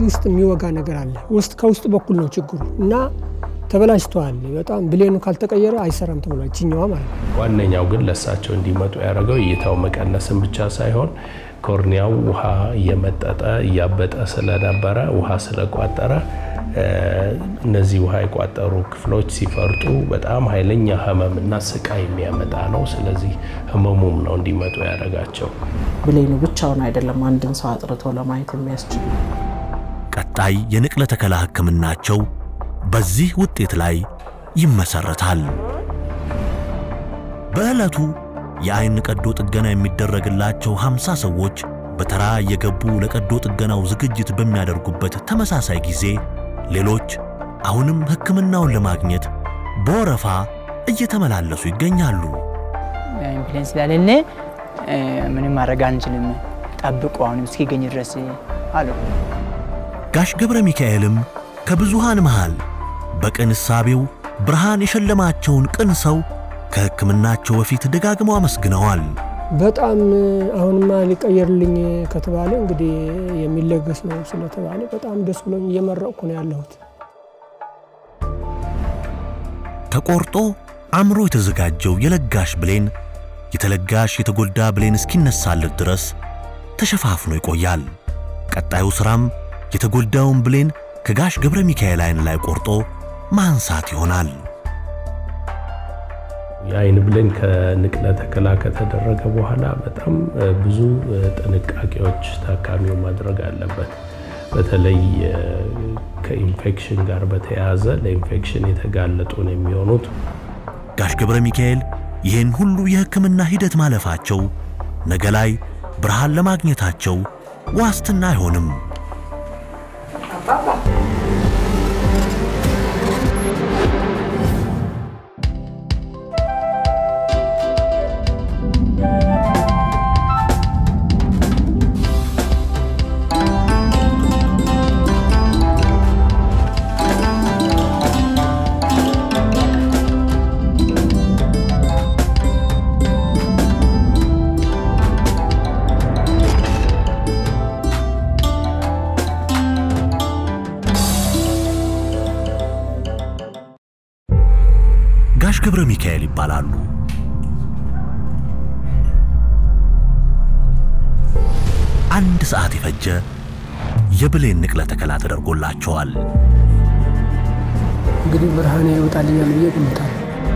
እዚህ ውስጥ የሚወጋ ነገር አለ። ውስጥ ከውስጥ በኩል ነው ችግሩ እና ተበላሽተዋል። በጣም ብሌኑ ካልተቀየረ አይሰራም ተብሏል። ችኛዋ ማለት ነው። ዋነኛው ግን ለእሳቸው እንዲመጡ ያደረገው እይታው መቀነስን ብቻ ሳይሆን ኮርኒያው ውሃ እየመጠጠ እያበጠ ስለነበረ ውሃ ስለቋጠረ እነዚህ ውሃ የቋጠሩ ክፍሎች ሲፈርጡ በጣም ኃይለኛ ህመምና ስቃይ የሚያመጣ ነው። ስለዚህ ህመሙም ነው እንዲመጡ ያደረጋቸው። ብሌኑ ብቻውን አይደለም አንድን ሰው አጥርቶ ለማየት የሚያስችል ቀጣይ የንቅለ ተከላ ህክምናቸው በዚህ ውጤት ላይ ይመሰረታል። በዕለቱ የአይን ቀዶ ጥገና የሚደረግላቸው 50 ሰዎች በተራ እየገቡ ለቀዶ ጥገናው ዝግጅት በሚያደርጉበት ተመሳሳይ ጊዜ ሌሎች አሁንም ህክምናውን ለማግኘት በወረፋ እየተመላለሱ ይገኛሉ። ኢንፍሉዌንስ ስላሌለ ምንም ማድረግ አንችልም፣ ጠብቁ አሁንም እስኪገኝ ድረስ አሉ። ጋሽ ገብረ ሚካኤልም ከብዙሃን መሃል በቅን እሳቤው ብርሃን የሸለማቸውን ቅን ሰው ከህክምናቸው በፊት ደጋግመው አመስግነዋል። በጣም አሁንማ ሊቀየርልኝ ከተባለ እንግዲህ የሚለገስ ነው ስለተባለ በጣም ደስ ብሎኝ እየመረቅኩ ነው ያለሁት። ተቆርጦ አምሮ የተዘጋጀው የለጋሽ ብሌን የተለጋሽ የተጎዳ ብሌን እስኪነሳለት ድረስ ተሸፋፍኖ ይቆያል። ቀጣዩ ሥራም የተጎዳውን ብሌን ከጋሽ ገብረ ሚካኤል አይን ላይ ቆርጦ ማንሳት ይሆናል። የአይን ብሌን ከንቅለ ተከላ ከተደረገ በኋላ በጣም ብዙ ጥንቃቄዎች ታካሚው ማድረግ አለበት። በተለይ ከኢንፌክሽን ጋር በተያያዘ ለኢንፌክሽን የተጋለጡ ነው የሚሆኑት። ጋሽ ገብረ ሚካኤል ይህን ሁሉ የሕክምና ሂደት ማለፋቸው ነገ ላይ ብርሃን ለማግኘታቸው ዋስትና አይሆንም። ጋሽ ገብረ ሚካኤል ይባላሉ። አንድ ሰዓት የፈጀ የብሌን ንቅለ ተከላ ተደርጎላቸዋል። እንግዲህ ብርሃኔ ይወጣልኛል ብዬ ገምታለሁ።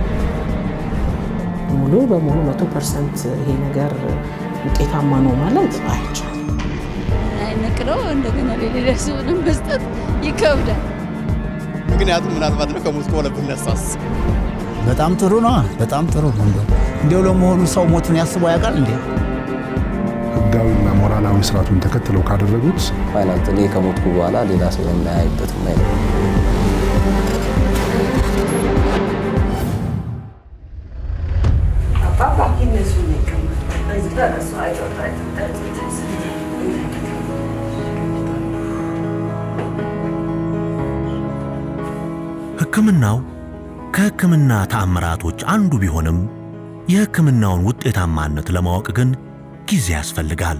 ሙሉ በሙሉ መቶ ፐርሰንት ይሄ ነገር ውጤታማ ነው ማለት አይቻልም። ነቅለው እንደገና ለሌላ ሰው መስጠት ይከብዳል። ምክንያቱም ምናልባት ነው ከሞት ከሆነ ብነሳስ በጣም ጥሩ ነው። በጣም ጥሩ ነው። እንደው እንዲያው ለመሆኑ ሰው ሞቱን ያስበው ያውቃል እንዴ? ህጋዊና ሞራላዊ ስርዓቱን ተከትለው ካደረጉት ፋይናንስ እኔ ከሞትኩ በኋላ ሌላ ሰው የማያይበትም አይነት ሕክምናው ከሕክምና ተአምራቶች አንዱ ቢሆንም የሕክምናውን ውጤታማነት ለማወቅ ግን ጊዜ ያስፈልጋል።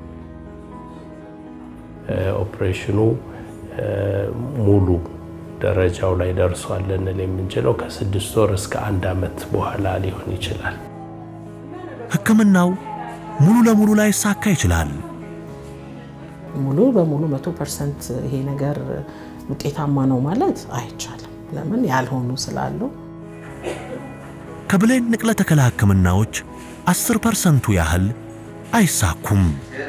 ኦፕሬሽኑ ሙሉ ደረጃው ላይ ደርሷል ልንል የምንችለው ከስድስት ወር እስከ አንድ ዓመት በኋላ ሊሆን ይችላል። ሕክምናው ሙሉ ለሙሉ ላይሳካ ይችላል። ሙሉ በሙሉ መቶ ፐርሰንት ይሄ ነገር ውጤታማ ነው ማለት አይቻልም። ለምን ያልሆኑ ስላሉ ከብሌን ንቅለ ተከላ ሕክምናዎች አስር ፐርሰንቱ ያህል አይሳኩም።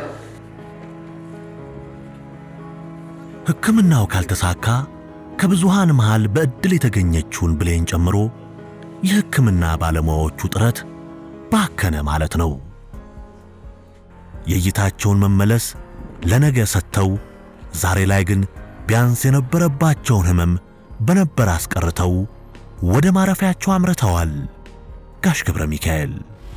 ሕክምናው ካልተሳካ ከብዙሃን መሃል በዕድል የተገኘችውን ብሌን ጨምሮ የሕክምና ባለሙያዎቹ ጥረት ባከነ ማለት ነው። የእይታቸውን መመለስ ለነገ ሰጥተው ዛሬ ላይ ግን ቢያንስ የነበረባቸውን ሕመም በነበር አስቀርተው ወደ ማረፊያቸው አምርተዋል። ጋሽ ገብረ ሚካኤል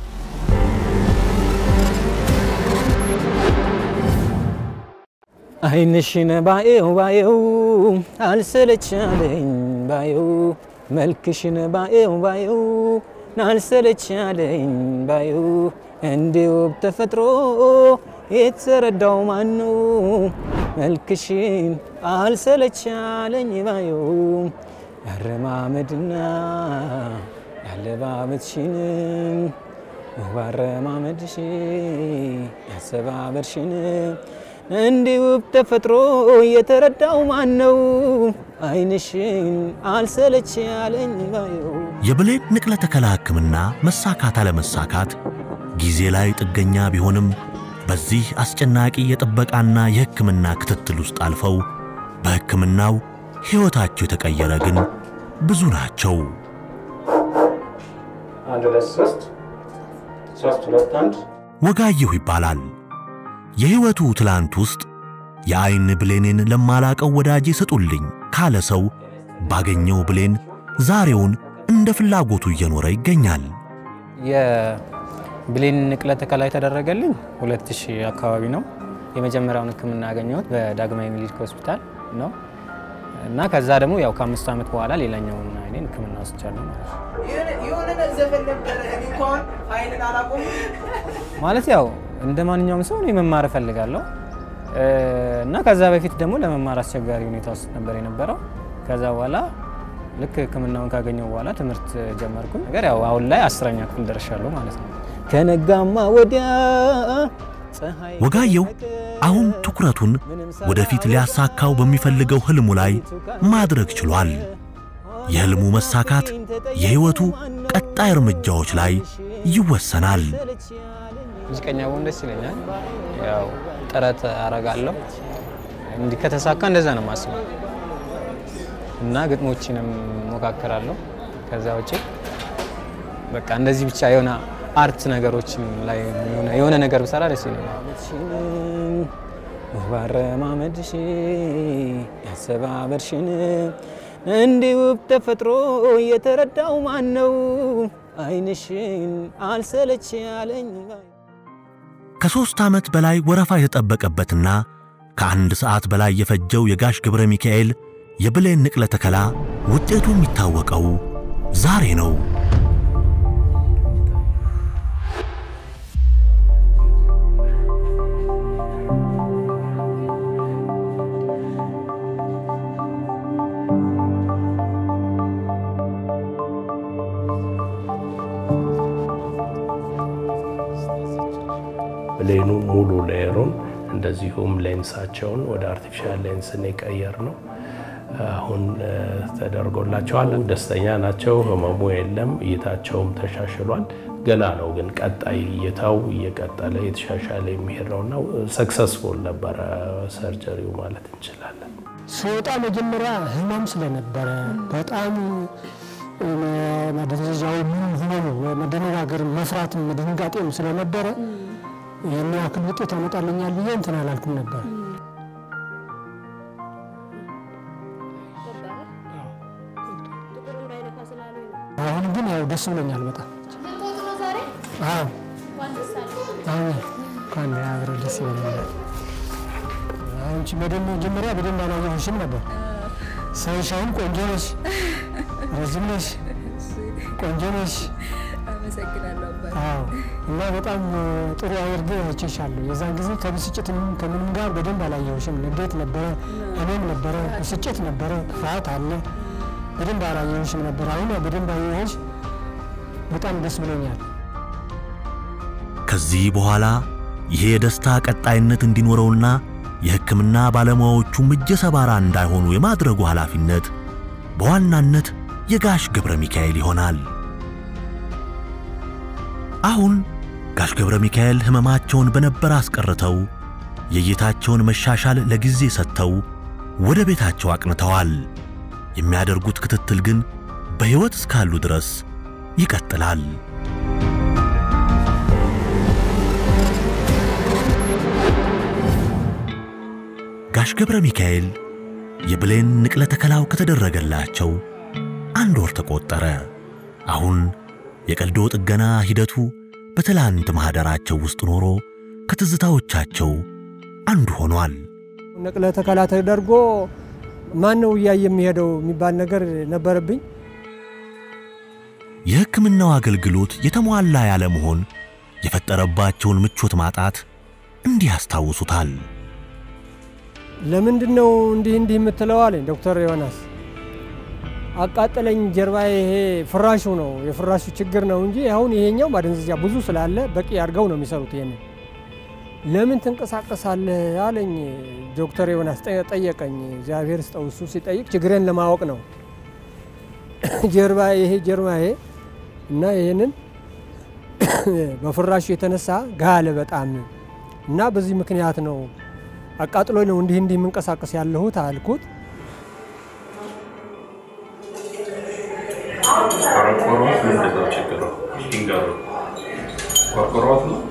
አይንሽን ባየው ባየው አልሰለቻለኝ ባየው መልክሽን ባየው ባየው አልሰለቻለኝ ባየው እንደ ውብ ተፈጥሮ የተረዳው ማን ነው? መልክሽን አልሰለቻለኝ ባዩ ያረማመድና ያለባበትሽን ውብ አረማመድሽ ያሰባበርሽን እንዲህ ውብ ተፈጥሮ የተረዳው ማን ነው? አይንሽን አልሰለች ያለኝ ባዩ የብሌን ንቅለ ተከላ ሕክምና መሳካት አለመሳካት ጊዜ ላይ ጥገኛ ቢሆንም በዚህ አስጨናቂ የጥበቃና የሕክምና ክትትል ውስጥ አልፈው በሕክምናው ሕይወታቸው የተቀየረ ግን ብዙ ናቸው። አንድ ሁለት ሶስት ሶስት ሁለት አንድ ወጋየሁ ይባላል። የሕይወቱ ትላንት ውስጥ የዐይን ብሌኔን ለማላቀው ወዳጄ ስጡልኝ ካለ ሰው ባገኘው ብሌን ዛሬውን እንደ ፍላጎቱ እየኖረ ይገኛል። የብሌን ንቅለ ተከላ የተደረገልኝ 2000 አካባቢ ነው። የመጀመሪያውን ሕክምና ያገኘሁት በዳግማዊ ምኒልክ ሆስፒታል ነው እና ከዛ ደግሞ ያው ከአምስት ዓመት በኋላ ሌላኛውን አይኔን ሕክምና ወስጃለሁ ማለት ነው። የሆነ ዘፈን ነበረ እኔ እንኳን ኃይልን አላቆም ማለት ያው እንደ ማንኛውም ሰው እኔ መማር እፈልጋለሁ እና ከዛ በፊት ደግሞ ለመማር አስቸጋሪ ሁኔታ ውስጥ ነበር የነበረው። ከዛ በኋላ ልክ ህክምናውን ካገኘው በኋላ ትምህርት ጀመርኩኝ። ነገር ያው አሁን ላይ አስረኛ ክፍል ደርሻለሁ ማለት ነው። ከነጋማ ወዲያ ፀሐይ ወጋየሁ አሁን ትኩረቱን ወደፊት ሊያሳካው በሚፈልገው ህልሙ ላይ ማድረግ ችሏል። የህልሙ መሳካት የሕይወቱ ቀጣይ እርምጃዎች ላይ ይወሰናል። ሙዚቀኛ ብሆን ደስ ይለኛል። ያው ጥረት አረጋለሁ። እንዲህ ከተሳካ እንደዛ ነው የማስበው እና ግጥሞችንም ሞካከራለሁ። ከዛ ውጭ በቃ እንደዚህ ብቻ የሆነ አርት ነገሮችን ላይ የሆነ ነገር ብሰራ ደስ ይለኛል። ባረማመድሽ ያሰባበርሽን እንዲህ ውብ ተፈጥሮ የተረዳው ማን ነው? አይንሽን አልሰለች ያለኝ ከሦስት ዓመት በላይ ወረፋ የተጠበቀበትና ከአንድ ሰዓት በላይ የፈጀው የጋሽ ገብረ ሚካኤል የብሌን ንቅለ ተከላ ውጤቱ የሚታወቀው ዛሬ ነው። ብሌኑ ሙሉ ሌየሩን እንደዚሁም ሌንሳቸውን ወደ አርቲፊሻል ሌንስን የቀየር ነው። አሁን ተደርጎላቸዋል። ደስተኛ ናቸው። ህመሙ የለም። እይታቸውም ተሻሽሏል። ገና ነው ግን ቀጣይ እይታው እየቀጠለ የተሻሻለ የሚሄድ ነውና ሰክሰስፉል ነበረ ሰርጀሪው ማለት እንችላለን። ስወጣ መጀመሪያ ህመም ስለነበረ በጣም መደንዘዣው ምን ሆኖ መደነጋገር መፍራትም ድንጋጤም ስለነበረ ይህን ያክል ውጤት ያመጣልኛል ብዬ እንትን አላልኩም ነበር። አሁን ግን ያው ደስ ብሎኛል በጣም አዎ አሁን እንኳን አብረ ደስ ይበለኛል። አንቺ በደንብ መጀመሪያ በደንብ አላየሁሽም ነበር። ሰውሽ አሁን ቆንጆ ነሽ፣ ረዥም ነሽ፣ ቆንጆ ነሽ። አመሰግናለሁ አባቴ። አዎ እና በጣም ጥሩ አድርጌ አይቼሻለሁ። የዛን ጊዜ ከብስጭትም ከምንም ጋር በደንብ አላየሁሽም። ንዴት ነበረ፣ ህመም ነበረ፣ ብስጭት ነበረ፣ ፍርሃት አለ። በደንብ አላየሁሽም ነበር። አሁን ያው በደንብ አየሁሽ። በጣም ደስ ብሎኛል። ከዚህ በኋላ ይሄ የደስታ ቀጣይነት እንዲኖረውና የሕክምና ባለሙያዎቹም እጀ ሰባራ እንዳይሆኑ የማድረጉ ኃላፊነት በዋናነት የጋሽ ገብረ ሚካኤል ይሆናል። አሁን ጋሽ ገብረ ሚካኤል ሕመማቸውን በነበር አስቀርተው የእይታቸውን መሻሻል ለጊዜ ሰጥተው ወደ ቤታቸው አቅንተዋል። የሚያደርጉት ክትትል ግን በሕይወት እስካሉ ድረስ ይቀጥላል። ጋሽ ገብረ ሚካኤል የብሌን ንቅለ ተከላው ከተደረገላቸው አንድ ወር ተቆጠረ። አሁን የቀልዶ ጥገና ሂደቱ በትላንት ማኅደራቸው ውስጥ ኖሮ ከትዝታዎቻቸው አንዱ ሆኗል። ንቅለ ተከላ ተደርጎ ማን ነው እያየ የሚሄደው የሚባል ነገር ነበረብኝ። የሕክምናው አገልግሎት የተሟላ ያለመሆን የፈጠረባቸውን ምቾት ማጣት እንዲህ ያስታውሱታል። ለምንድን ነው እንዲህ እንዲህ የምትለው አለኝ ዶክተር ዮናስ። አቃጠለኝ ጀርባ ይሄ ፍራሹ ነው የፍራሹ ችግር ነው እንጂ አሁን ይሄኛው ማደንዘዣ ብዙ ስላለ በቂ አድርገው ነው የሚሰሩት። ይሄንን ለምን ትንቀሳቀሳለህ አለኝ ዶክተር ዮናስ ጠየቀኝ። እግዚአብሔር ስጠው እሱ ሲጠይቅ ችግሬን ለማወቅ ነው። ጀርባ ይሄ ጀርባ ይሄ እና ይሄንን በፍራሹ የተነሳ ጋለ በጣም እና በዚህ ምክንያት ነው አቃጥሎ ነው እንዲህ እንዲህ የምንቀሳቀስ ያለሁት አልኩት። ቆርቆሮት ምንድን ነው ችግሩ? ይንገሩ። ቆርቆሮት ነው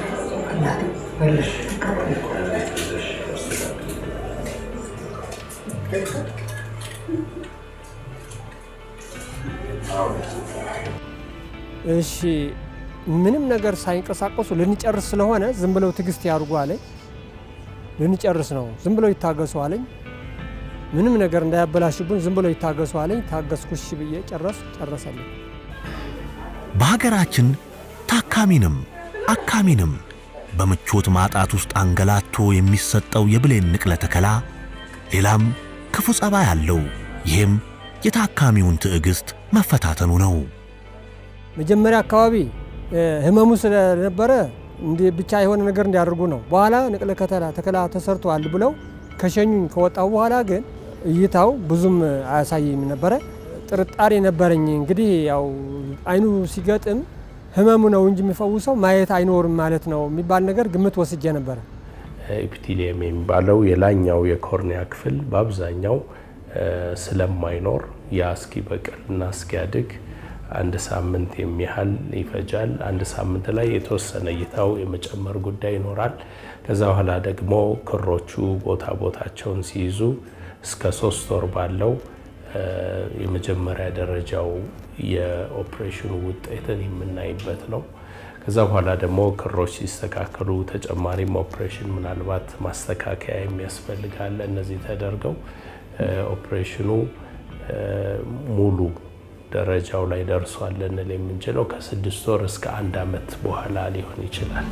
እሺ ምንም ነገር ሳይንቀሳቀሱ ልንጨርስ ስለሆነ ዝም ብለው ትዕግስት ያድርጉ አለኝ። ልንጨርስ ነው ዝም ብለው ይታገሱ አለኝ። ምንም ነገር እንዳያበላሽብን ዝም ብለው ይታገሱ አለኝ። ታገስኩሽ ብዬ ጨረስ ጨረሰልኝ። በሀገራችን ታካሚንም አካሚንም በምቾት ማጣት ውስጥ አንገላቶ የሚሰጠው የብሌን ንቅለ ተከላ ሌላም ክፉ ጸባይ አለው። ይህም የታካሚውን ትዕግስት መፈታተኑ ነው። መጀመሪያ አካባቢ ህመሙ ስለነበረ ብቻ የሆነ ነገር እንዲያደርጉ ነው። በኋላ ንቅለ ከተላ ተከላ ተሰርቷል ብለው ከሸኙኝ ከወጣው በኋላ ግን እይታው ብዙም አያሳይም ነበረ። ጥርጣሬ ነበረኝ። እንግዲህ ያው አይኑ ሲገጥም ህመሙ ነው እንጂ የሚፈውሰው ማየት አይኖርም ማለት ነው የሚባል ነገር ግምት ወስጄ ነበረ። ኤፒቴሊየም የሚባለው የላኛው የኮርኒያ ክፍል በአብዛኛው ስለማይኖር ያ እስኪበቅል እና እስኪያድግ አንድ ሳምንት የሚያህል ይፈጃል። አንድ ሳምንት ላይ የተወሰነ እይታው የመጨመር ጉዳይ ይኖራል። ከዛ በኋላ ደግሞ ክሮቹ ቦታ ቦታቸውን ሲይዙ እስከ ሶስት ወር ባለው የመጀመሪያ ደረጃው የኦፕሬሽኑ ውጤትን የምናይበት ነው። ከዛ በኋላ ደግሞ ክሮች ሲስተካከሉ ተጨማሪም ኦፕሬሽን ምናልባት ማስተካከያ የሚያስፈልጋለ እነዚህ ተደርገው ኦፕሬሽኑ ሙሉ ደረጃው ላይ ደርሷል ልንል የምንችለው ከስድስት ወር እስከ አንድ ዓመት በኋላ ሊሆን ይችላል።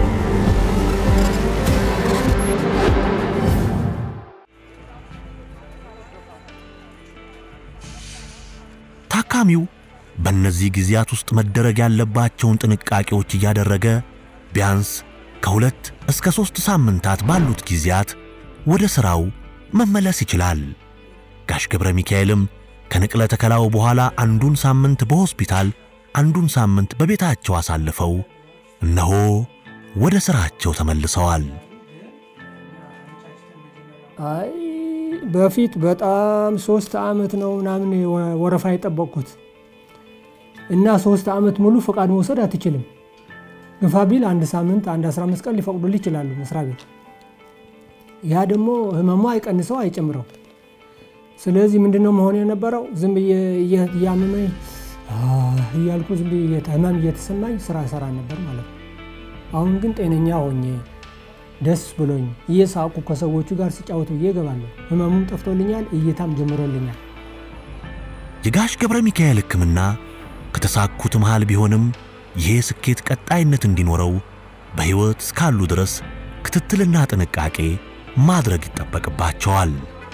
ታካሚው በእነዚህ ጊዜያት ውስጥ መደረግ ያለባቸውን ጥንቃቄዎች እያደረገ ቢያንስ ከሁለት እስከ ሦስት ሳምንታት ባሉት ጊዜያት ወደ ሥራው መመለስ ይችላል። ጋሽ ገብረ ሚካኤልም ከንቅለ ተከላው በኋላ አንዱን ሳምንት በሆስፒታል አንዱን ሳምንት በቤታቸው አሳልፈው እነሆ ወደ ሥራቸው ተመልሰዋል። አይ በፊት በጣም ሶስት ዓመት ነው ምናምን ወረፋ የጠበቅኩት እና ሶስት ዓመት ሙሉ ፈቃድ መውሰድ አትችልም። ግፋ ቢል አንድ ሳምንት አንድ 15 ቀን ሊፈቅዱልህ ይችላሉ መስሪያ ቤት። ያ ደግሞ ህመሙ አይቀንሰው አይጨምረው። ስለዚህ ምንድነው መሆን የነበረው? ዝም ብዬ እያመመኝ እያልኩ ዝም ብዬ ህመም እየተሰማኝ ስራ ሰራ ነበር ማለት ነው። አሁን ግን ጤነኛ ሆኜ ደስ ብሎኝ እየሳቁ ከሰዎቹ ጋር ሲጫወቱ ብዬ እገባለሁ። ህመሙም ጠፍቶልኛል፣ እይታም ጀምሮልኛል። የጋሽ ገብረ ሚካኤል ሕክምና ከተሳኩት መሃል ቢሆንም ይሄ ስኬት ቀጣይነት እንዲኖረው በሕይወት እስካሉ ድረስ ክትትልና ጥንቃቄ ማድረግ ይጠበቅባቸዋል።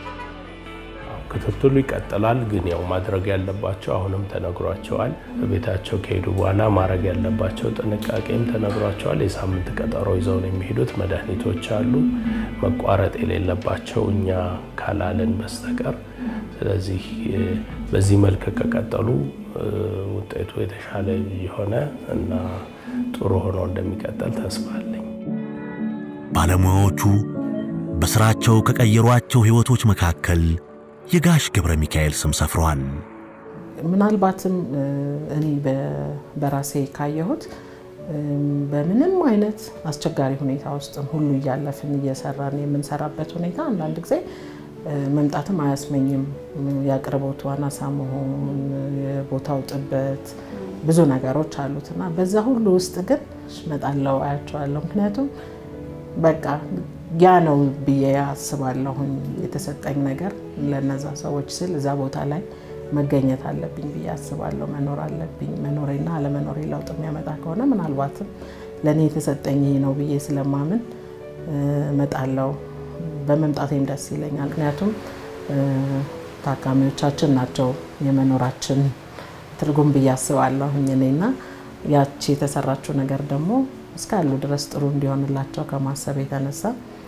ክትትሉ ይቀጥላል። ግን ያው ማድረግ ያለባቸው አሁንም ተነግሯቸዋል። በቤታቸው ከሄዱ በኋላ ማድረግ ያለባቸው ጥንቃቄም ተነግሯቸዋል። የሳምንት ቀጠሮ ይዘው ነው የሚሄዱት። መድኃኒቶች አሉ መቋረጥ የሌለባቸው እኛ ካላለን በስተቀር። ስለዚህ በዚህ መልክ ከቀጠሉ ውጤቱ የተሻለ የሆነ እና ጥሩ ሆኖ እንደሚቀጥል ተስፋ አለኝ። ባለሙያዎቹ በሥራቸው ከቀየሯቸው ሕይወቶች መካከል የጋሽ ገብረ ሚካኤል ስም ሰፍሯል። ምናልባትም እኔ በራሴ ካየሁት በምንም አይነት አስቸጋሪ ሁኔታ ውስጥ ሁሉ እያለፍን እየሰራን የምንሰራበት ሁኔታ አንዳንድ ጊዜ መምጣትም አያስመኝም። የአቅርቦቱ አናሳ መሆን፣ የቦታው ጥበት፣ ብዙ ነገሮች አሉት እና በዛ ሁሉ ውስጥ ግን እመጣለሁ፣ አያቸዋለሁ። ምክንያቱም በቃ ያ ነው ብዬ አስባለሁኝ። የተሰጠኝ ነገር ለነዛ ሰዎች ስል እዛ ቦታ ላይ መገኘት አለብኝ ብዬ አስባለሁ። መኖር አለብኝ። መኖሬና አለመኖሬ ለውጥ የሚያመጣ ከሆነ ምናልባትም ለእኔ የተሰጠኝ ይሄ ነው ብዬ ስለማምን እመጣለሁ በመምጣቴም ደስ ይለኛል። ምክንያቱም ታካሚዎቻችን ናቸው የመኖራችን ትርጉም ብዬ አስባለሁኝ እኔና ያቺ የተሰራችው ነገር ደግሞ እስካሉ ድረስ ጥሩ እንዲሆንላቸው ከማሰብ የተነሳ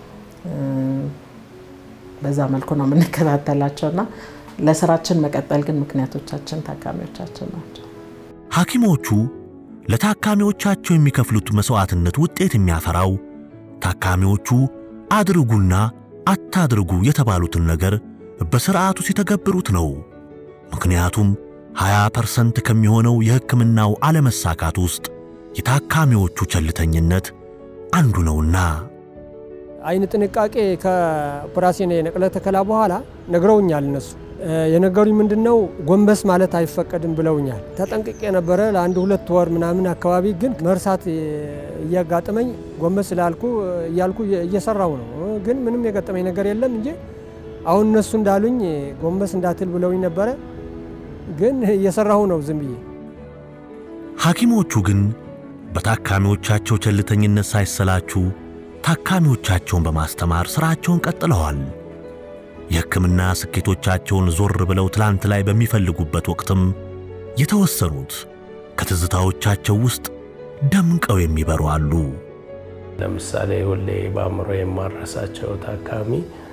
በዛ መልኩ ነው የምንከታተላቸው እና ለስራችን መቀጠል ግን ምክንያቶቻችን ታካሚዎቻችን ናቸው። ሐኪሞቹ ለታካሚዎቻቸው የሚከፍሉት መሥዋዕትነት ውጤት የሚያፈራው ታካሚዎቹ አድርጉና አታድርጉ የተባሉትን ነገር በሥርዓቱ ሲተገብሩት ነው። ምክንያቱም 20 ፐርሰንት ከሚሆነው የሕክምናው አለመሳካት ውስጥ የታካሚዎቹ ቸልተኝነት አንዱ ነውና። አይን ጥንቃቄ ከኦፕራሲዮን የነቅለ ተከላ በኋላ ነግረውኛል። እነሱ የነገሩኝ ምንድን ነው ጎንበስ ማለት አይፈቀድም ብለውኛል። ተጠንቅቄ ነበረ ለአንድ ሁለት ወር ምናምን አካባቢ፣ ግን መርሳት እያጋጠመኝ ጎንበስ ላልኩ እያልኩ እየሰራው ነው። ግን ምንም የገጠመኝ ነገር የለም እንጂ አሁን እነሱ እንዳሉኝ ጎንበስ እንዳትል ብለውኝ ነበረ። ግን እየሰራሁ ነው ዝም ብዬ። ሐኪሞቹ ግን በታካሚዎቻቸው ቸልተኝነት ሳይሰላችሁ ታካሚዎቻቸውን በማስተማር ሥራቸውን ቀጥለዋል። የሕክምና ስኬቶቻቸውን ዞር ብለው ትላንት ላይ በሚፈልጉበት ወቅትም የተወሰኑት ከትዝታዎቻቸው ውስጥ ደምቀው የሚበሩ አሉ። ለምሳሌ ሁሌ በአእምሮ የማረሳቸው ታካሚ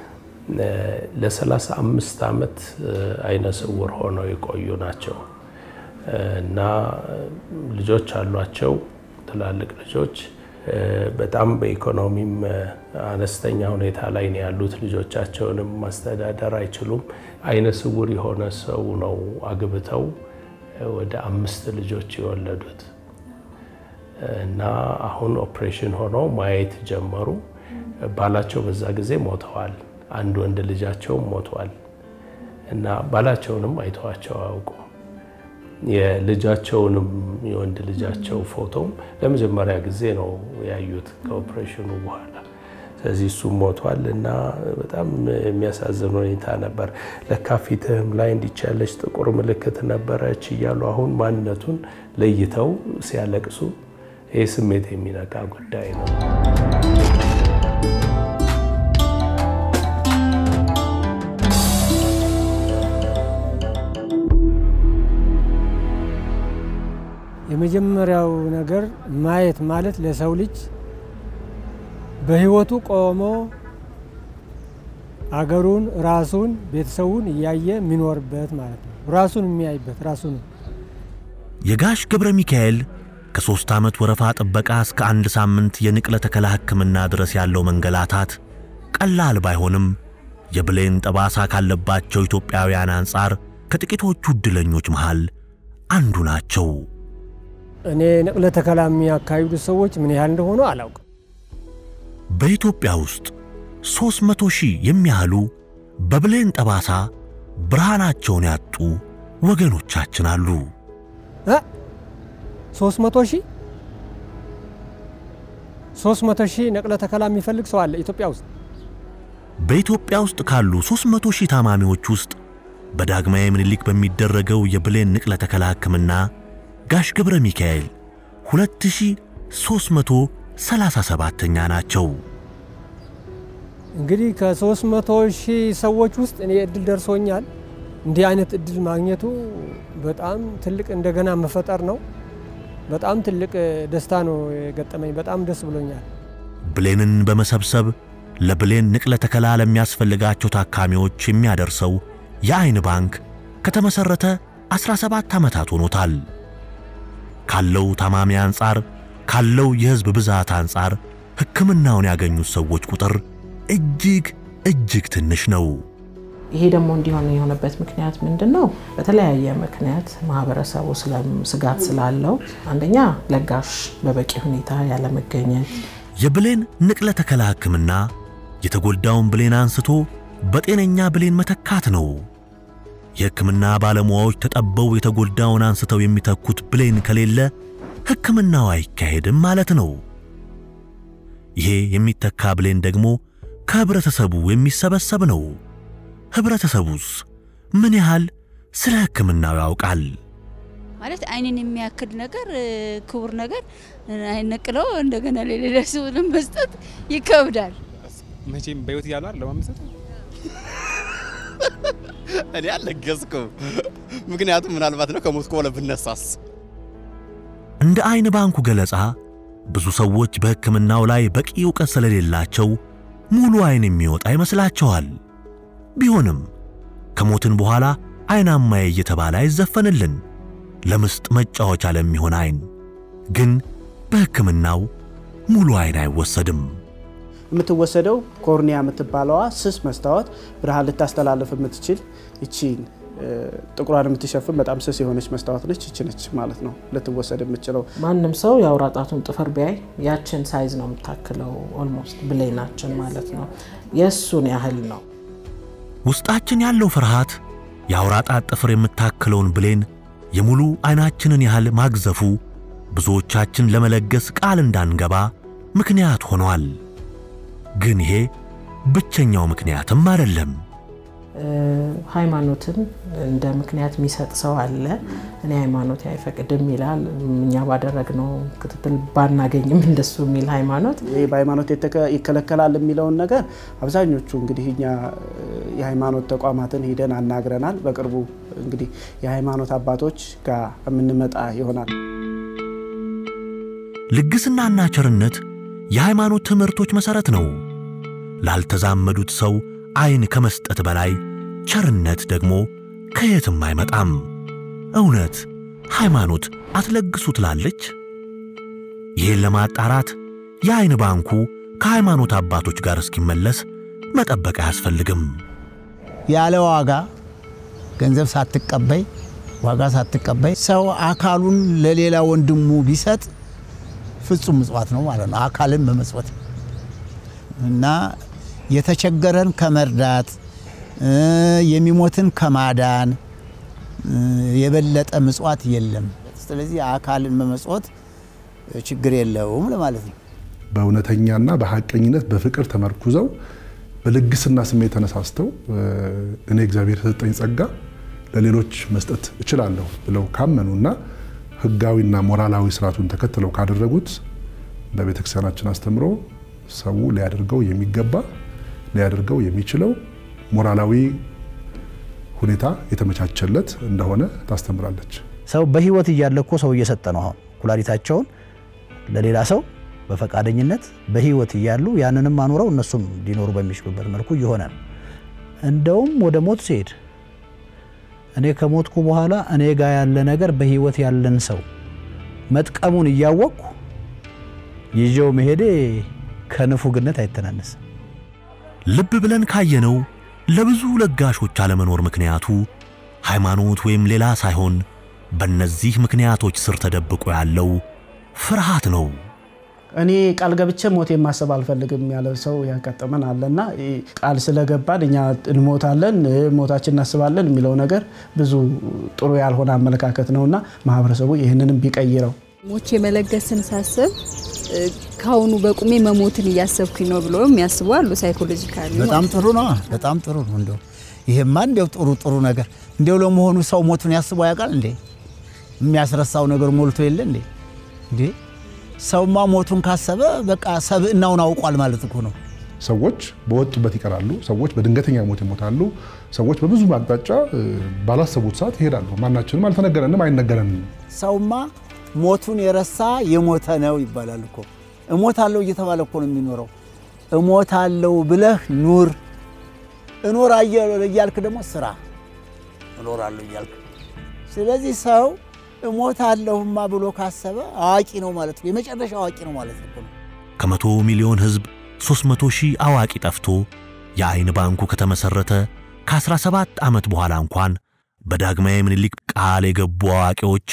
ለሰላሳ አምስት ዓመት አይነ ስውር ሆነው የቆዩ ናቸው እና ልጆች አሏቸው፣ ትላልቅ ልጆች በጣም በኢኮኖሚም አነስተኛ ሁኔታ ላይ ነው ያሉት። ልጆቻቸውንም ማስተዳደር አይችሉም። አይነ ስውር የሆነ ሰው ነው አግብተው ወደ አምስት ልጆች የወለዱት እና አሁን ኦፕሬሽን ሆነው ማየት ጀመሩ። ባላቸው በዛ ጊዜ ሞተዋል። አንድ ወንድ ልጃቸውም ሞቷል እና ባላቸውንም አይተዋቸው አያውቁም። የልጃቸውንም የወንድ ልጃቸው ፎቶም ለመጀመሪያ ጊዜ ነው ያዩት ከኦፕሬሽኑ በኋላ። ስለዚህ እሱም ሞቷል እና በጣም የሚያሳዝን ሁኔታ ነበር። ለካ ፊትህም ላይ እንዲች ያለች ጥቁር ምልክት ነበረች እያሉ አሁን ማንነቱን ለይተው ሲያለቅሱ ይህ ስሜት የሚነካ ጉዳይ ነው። የመጀመሪያው ነገር ማየት ማለት ለሰው ልጅ በህይወቱ ቆሞ አገሩን፣ ራሱን፣ ቤተሰቡን እያየ የሚኖርበት ማለት ነው። ራሱን የሚያይበት ራሱን የጋሽ ገብረ ሚካኤል ከሦስት ዓመት ወረፋ ጥበቃ እስከ አንድ ሳምንት የንቅለ ተከላ ሕክምና ድረስ ያለው መንገላታት ቀላል ባይሆንም የብሌን ጠባሳ ካለባቸው ኢትዮጵያውያን አንጻር ከጥቂቶቹ ዕድለኞች መሃል አንዱ ናቸው። እኔ ንቅለ ተከላ የሚያካሂዱ ሰዎች ምን ያህል እንደሆኑ አላውቅም። በኢትዮጵያ ውስጥ ሦስት መቶ ሺህ የሚያህሉ በብሌን ጠባሳ ብርሃናቸውን ያጡ ወገኖቻችን አሉ። ሶስት መቶ ሺህ ሶስት መቶ ሺህ ንቅለ ተከላ የሚፈልግ ሰው አለ ኢትዮጵያ ውስጥ። በኢትዮጵያ ውስጥ ካሉ 300 ሺህ ታማሚዎች ውስጥ በዳግማዊ ምኒልክ በሚደረገው የብሌን ንቅለ ተከላ ሕክምና ጋሽ ገብረ ሚካኤል 2337ኛ ናቸው። እንግዲህ ከሶስት መቶ ሺህ ሰዎች ውስጥ እኔ እድል ደርሶኛል። እንዲህ አይነት እድል ማግኘቱ በጣም ትልቅ እንደገና መፈጠር ነው። በጣም ትልቅ ደስታ ነው የገጠመኝ። በጣም ደስ ብሎኛል። ብሌንን በመሰብሰብ ለብሌን ንቅለ ተከላ ለሚያስፈልጋቸው ታካሚዎች የሚያደርሰው የአይን ባንክ ከተመሠረተ 17 ዓመታት ሆኖታል። ካለው ታማሚ አንጻር ካለው የሕዝብ ብዛት አንጻር ሕክምናውን ያገኙት ሰዎች ቁጥር እጅግ እጅግ ትንሽ ነው። ይሄ ደግሞ እንዲሆን የሆነበት ምክንያት ምንድን ነው? በተለያየ ምክንያት ማህበረሰቡ ስጋት ስላለው አንደኛ ለጋሽ በበቂ ሁኔታ ያለመገኘት፣ የብሌን ንቅለ ተከላ ሕክምና የተጎዳውን ብሌን አንስቶ በጤነኛ ብሌን መተካት ነው። የሕክምና ባለሙያዎች ተጠበው የተጎዳውን አንስተው የሚተኩት ብሌን ከሌለ ሕክምናው አይካሄድም ማለት ነው። ይሄ የሚተካ ብሌን ደግሞ ከህብረተሰቡ የሚሰበሰብ ነው። ህብረተሰቡስ ምን ያህል ስለ ሕክምናው ያውቃል? ማለት አይንን የሚያክል ነገር ክቡር ነገር አይነቅለው እንደገና ለሌላ ሰው መስጠት ይከብዳል። መቼም በህይወት እያሉ አይደለም የምሰጠው። እኔ አልለገስኩም። ምክንያቱም ምናልባት ነው ከሞትኩ በኋላ ብነሳስ እንደ አይን ባንኩ ገለጻ ብዙ ሰዎች በሕክምናው ላይ በቂ ዕውቀት ስለሌላቸው ሙሉ አይን የሚወጣ ይመስላቸዋል። ቢሆንም ከሞትን በኋላ አይናማዬ እየተባለ አይዘፈንልን ለምስጥ መጫወቻ ለሚሆን አይን ግን በሕክምናው ሙሉ አይን አይወሰድም። የምትወሰደው ኮርኒያ የምትባለዋ ስስ መስታወት ብርሃን ልታስተላልፍ የምትችል ይቺን ጥቁሯን የምትሸፍን በጣም ስስ የሆነች መስታወት ነች። ይቺ ነች ማለት ነው ልትወሰድ የምትችለው። ማንም ሰው የአውራ ጣቱን ጥፍር ቢያይ ያችን ሳይዝ ነው የምታክለው። ኦልሞስት ብሌናችን ማለት ነው። የእሱን ያህል ነው። ውስጣችን ያለው ፍርሃት የአውራ ጣት ጥፍር የምታክለውን ብሌን የሙሉ አይናችንን ያህል ማግዘፉ ብዙዎቻችን ለመለገስ ቃል እንዳንገባ ምክንያት ሆኗል። ግን ይሄ ብቸኛው ምክንያትም አይደለም። ሃይማኖትን እንደ ምክንያት የሚሰጥ ሰው አለ። እኔ ሃይማኖት አይፈቅድም ይላል። እኛ ባደረግነው ክትትል ባናገኝም እንደሱ የሚል ሃይማኖት ይህ በሃይማኖት ይከለከላል የሚለውን ነገር አብዛኞቹ እንግዲህ እኛ የሃይማኖት ተቋማትን ሂደን አናግረናል። በቅርቡ እንግዲህ የሃይማኖት አባቶች ጋር የምንመጣ ይሆናል። ልግስናና ቸርነት የሃይማኖት ትምህርቶች መሠረት ነው። ላልተዛመዱት ሰው አይን ከመስጠት በላይ ቸርነት ደግሞ ከየትም አይመጣም። እውነት ሃይማኖት አትለግሱ ትላለች? ይህን ለማጣራት የአይን ባንኩ ከሃይማኖት አባቶች ጋር እስኪመለስ መጠበቅ አያስፈልግም። ያለ ዋጋ ገንዘብ ሳትቀበይ ዋጋ ሳትቀበይ ሰው አካሉን ለሌላ ወንድሙ ቢሰጥ ፍጹም ምጽዋት ነው ማለት ነው። አካልን በመጽወት እና የተቸገረን ከመርዳት የሚሞትን ከማዳን የበለጠ ምጽዋት የለም። ስለዚህ አካልን በመጽወት ችግር የለውም ለማለት ነው። በእውነተኛና በሀቀኝነት በፍቅር ተመርኩዘው በልግስና ስሜት ተነሳስተው እኔ እግዚአብሔር የሰጠኝ ጸጋ ለሌሎች መስጠት እችላለሁ ብለው ካመኑና ሕጋዊና ሞራላዊ ስርዓቱን ተከትለው ካደረጉት በቤተክርስቲያናችን አስተምሮ ሰው ሊያደርገው የሚገባ ሊያደርገው የሚችለው ሞራላዊ ሁኔታ የተመቻቸለት እንደሆነ ታስተምራለች። ሰው በህይወት እያለ እኮ ሰው እየሰጠ ነው። አሁን ኩላሊታቸውን ለሌላ ሰው በፈቃደኝነት በህይወት እያሉ ያንንም አኑረው እነሱም ሊኖሩ በሚችሉበት መልኩ እየሆነ ነው። እንደውም ወደ ሞት ሲሄድ እኔ ከሞትኩ በኋላ እኔ ጋር ያለ ነገር በህይወት ያለን ሰው መጥቀሙን እያወቅኩ ይዤው መሄዴ ከንፉግነት አይተናነስም። ልብ ብለን ካየነው ለብዙ ለጋሾች አለመኖር ምክንያቱ ሃይማኖት ወይም ሌላ ሳይሆን በእነዚህ ምክንያቶች ስር ተደብቆ ያለው ፍርሃት ነው። እኔ ቃል ገብቼ ሞት ማሰብ አልፈልግም ያለ ሰው ያጋጠመን አለና ቃል ስለገባን እኛ እንሞታለን፣ ሞታችን እናስባለን የሚለው ነገር ብዙ ጥሩ ያልሆነ አመለካከት ነውና ማህበረሰቡ ይህንንም ቢቀይረው ሞቼ መለገስን ሳስብ ከአሁኑ በቁሜ መሞትን እያሰብኩኝ ነው ብሎ የሚያስቡ አሉ። ሳይኮሎጂካሊ በጣም ጥሩ ነው። በጣም ጥሩ ነው። እንደው ይሄማ እንዲያው ጥሩ ጥሩ ነገር እንዲያው ለመሆኑ ሰው ሞቱን ያስበው ያውቃል እንዴ? የሚያስረሳው ነገር ሞልቶ የለ እንዴ? እንዴ ሰውማ ሞቱን ካሰበ በቃ ሰብእናውን አውቋል ማለት እኮ ነው። ሰዎች በወጡበት ይቀራሉ። ሰዎች በድንገተኛ ሞት ይሞታሉ። ሰዎች በብዙ አቅጣጫ ባላሰቡት ሰዓት ይሄዳሉ። ማናችንም አልተነገረንም፣ አይነገረንም። ሰውማ ሞቱን የረሳ የሞተ ነው ይባላል እኮ። እሞታለሁ እየተባለ እኮ ነው የሚኖረው። እሞታለሁ ብለህ ኑር፣ እኖራለሁ እያልክ ደግሞ ስራ፣ እኖራለሁ እያልክ ስለዚህ ሰው እሞታለሁማ ብሎ ካሰበ አዋቂ ነው ማለት ነው። የመጨረሻ አዋቂ ነው ማለት ነው። ከመቶ ሚሊዮን ሕዝብ 300 ሺህ አዋቂ ጠፍቶ የአይን ባንኩ ከተመሠረተ ከ17 ዓመት በኋላ እንኳን በዳግማዊ ምኒልክ ቃል የገቡ አዋቂዎች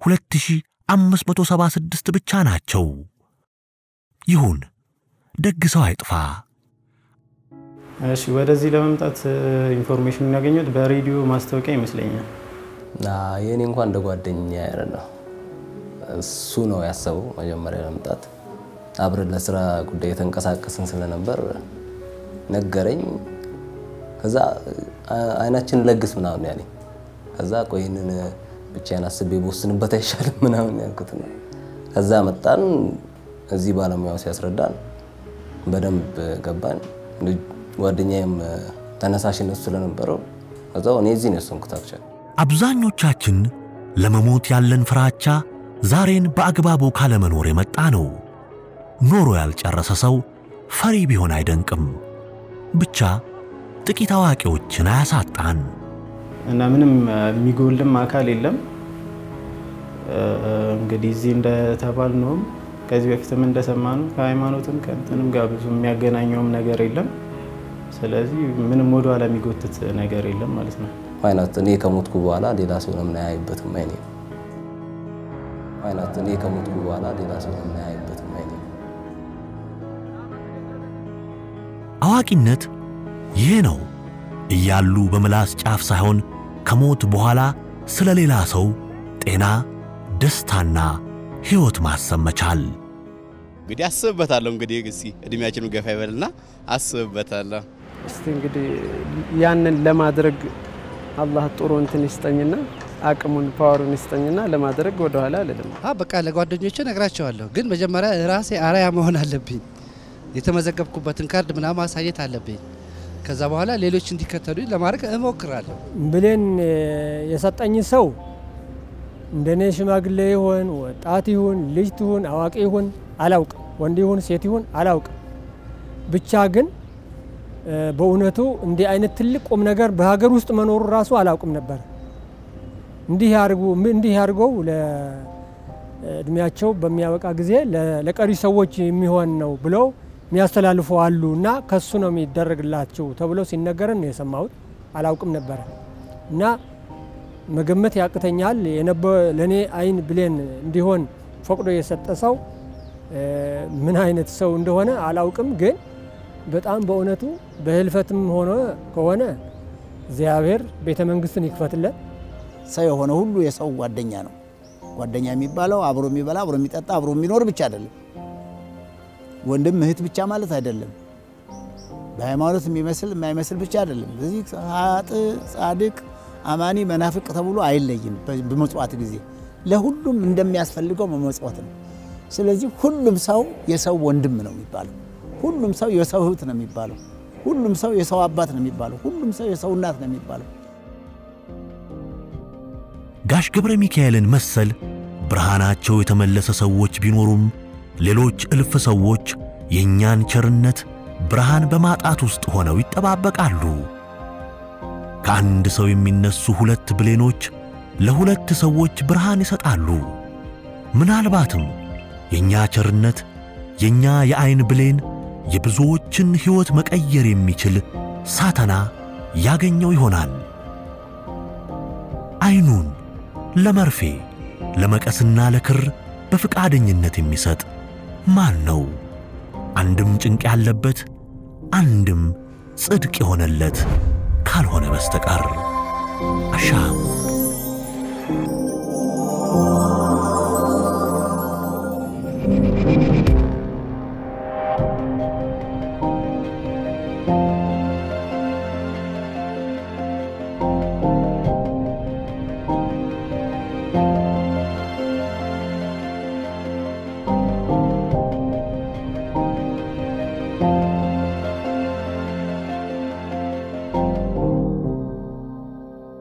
2576 ብቻ ናቸው። ይሁን ደግ ሰው አይጥፋ። እሺ፣ ወደዚህ ለመምጣት ኢንፎርሜሽን ያገኘሁት በሬዲዮ ማስታወቂያ ይመስለኛል። የእኔ እንኳን እንደ ጓደኛ ያለ ነው። እሱ ነው ያሰበው መጀመሪያ ለመምጣት። አብረን ለስራ ጉዳይ የተንቀሳቀስን ስለነበር ነገረኝ። ከዛ አይናችን ለግስ ምናምን ያለኝ። ከዛ ቆይ ይህንን ብቻዬን አስቤ በወስንበት አይሻልም ምናምን ያልኩት ነው። ከዛ መጣን። እዚህ ባለሙያው ሲያስረዳን በደንብ ገባን። ጓደኛዬም ተነሳሽነት ስለነበረው እዛው እኔ እዚህ ነው የወሰንኩት አክቹዋሊ አብዛኞቻችን ለመሞት ያለን ፍራቻ ዛሬን በአግባቡ ካለመኖር የመጣ ነው። ኖሮ ያልጨረሰ ሰው ፈሪ ቢሆን አይደንቅም። ብቻ ጥቂት አዋቂዎችን አያሳጣን። እና ምንም የሚጎልም አካል የለም። እንግዲህ እዚህ እንደተባል ነውም ከዚህ በፊትም እንደሰማነው ከሃይማኖትም ከእንትንም ጋር ብዙ የሚያገናኘውም ነገር የለም። ስለዚህ ምንም ወደ ኋላ የሚጎትት ነገር የለም ማለት ነው። ዋይናት እኔ ከሞትኩ በኋላ ሌላ ሰው ለምን አያይበትም አይኔ ዋይናት እኔ ከሞትኩ በኋላ ሌላ ሰው ለምን አያይበትም አይኔ አዋቂነት ይሄ ነው እያሉ በምላስ ጫፍ ሳይሆን ከሞት በኋላ ስለ ሌላ ሰው ጤና፣ ደስታና ሕይወት ማሰብ መቻል። እንግዲህ አስብበታለሁ። እንግዲህ እስኪ እድሜያችንን ገፋ ይበልና አስብበታለሁ። እስቲ እንግዲህ ያንን ለማድረግ አላህ ጥሩ እንትን ይስጠኝና አቅሙን ፓወሩን ይስጠኝና ለማድረግ ወደኋላ አልልም። በቃ ለጓደኞቼ ነግራቸዋለሁ። ግን መጀመሪያ ራሴ አርአያ መሆን አለብኝ። የተመዘገብኩበትን ካርድ ምናምን ማሳየት አለብኝ። ከዛ በኋላ ሌሎች እንዲከተሉኝ ለማድረግ እሞክራለሁ። ብሌን የሰጠኝ ሰው እንደኔ ሽማግሌ ይሁን ወጣት ይሁን ልጅ ትሁን አዋቂ ይሁን አላውቅም፣ ወንድ ይሁን ሴት ይሁን አላውቅም። ብቻ ግን በእውነቱ እንዲህ አይነት ትልቅ ቁም ነገር በሀገር ውስጥ መኖሩ ራሱ አላውቅም ነበር። እንዲህ ያርጉ እንዲህ ያርገው ለእድሜያቸው በሚያበቃ ጊዜ ለቀሪ ሰዎች የሚሆን ነው ብለው የሚያስተላልፉ አሉ እና ከሱ ነው የሚደረግላቸው ተብሎ ሲነገረን ነው የሰማሁት። አላውቅም ነበረ እና መገመት ያቅተኛል። ለእኔ አይን ብሌን እንዲሆን ፈቅዶ የሰጠ ሰው ምን አይነት ሰው እንደሆነ አላውቅም። ግን በጣም በእውነቱ በህልፈትም ሆነ ከሆነ እግዚአብሔር ቤተ መንግስትን ይክፈትለት። ሰው የሆነ ሁሉ የሰው ጓደኛ ነው። ጓደኛ የሚባለው አብሮ የሚበላ አብሮ የሚጠጣ አብሮ የሚኖር ብቻ አይደለም። ወንድም እህት ብቻ ማለት አይደለም። በሃይማኖት የሚመስል የማይመስል ብቻ አይደለም። በዚህ ሀጥ ጻድቅ፣ አማኒ፣ መናፍቅ ተብሎ አይለይም። በመጽዋት ጊዜ ለሁሉም እንደሚያስፈልገው መመጽወት ነው። ስለዚህ ሁሉም ሰው የሰው ወንድም ነው የሚባለው። ሁሉም ሰው የሰው እህት ነው የሚባለው። ሁሉም ሰው የሰው አባት ነው የሚባለው። ሁሉም ሰው የሰው እናት ነው የሚባለው። ጋሽ ገብረ ሚካኤልን መሰል ብርሃናቸው የተመለሰ ሰዎች ቢኖሩም ሌሎች እልፍ ሰዎች የእኛን ቸርነት ብርሃን በማጣት ውስጥ ሆነው ይጠባበቃሉ። ከአንድ ሰው የሚነሱ ሁለት ብሌኖች ለሁለት ሰዎች ብርሃን ይሰጣሉ። ምናልባትም የእኛ ቸርነት የእኛ የዐይን ብሌን የብዙዎችን ሕይወት መቀየር የሚችል ሳተና ያገኘው ይሆናል። ዐይኑን ለመርፌ ለመቀስና ለክር በፈቃደኝነት የሚሰጥ ማን ነው? አንድም ጭንቅ ያለበት አንድም ጽድቅ የሆነለት ካልሆነ በስተቀር አሻም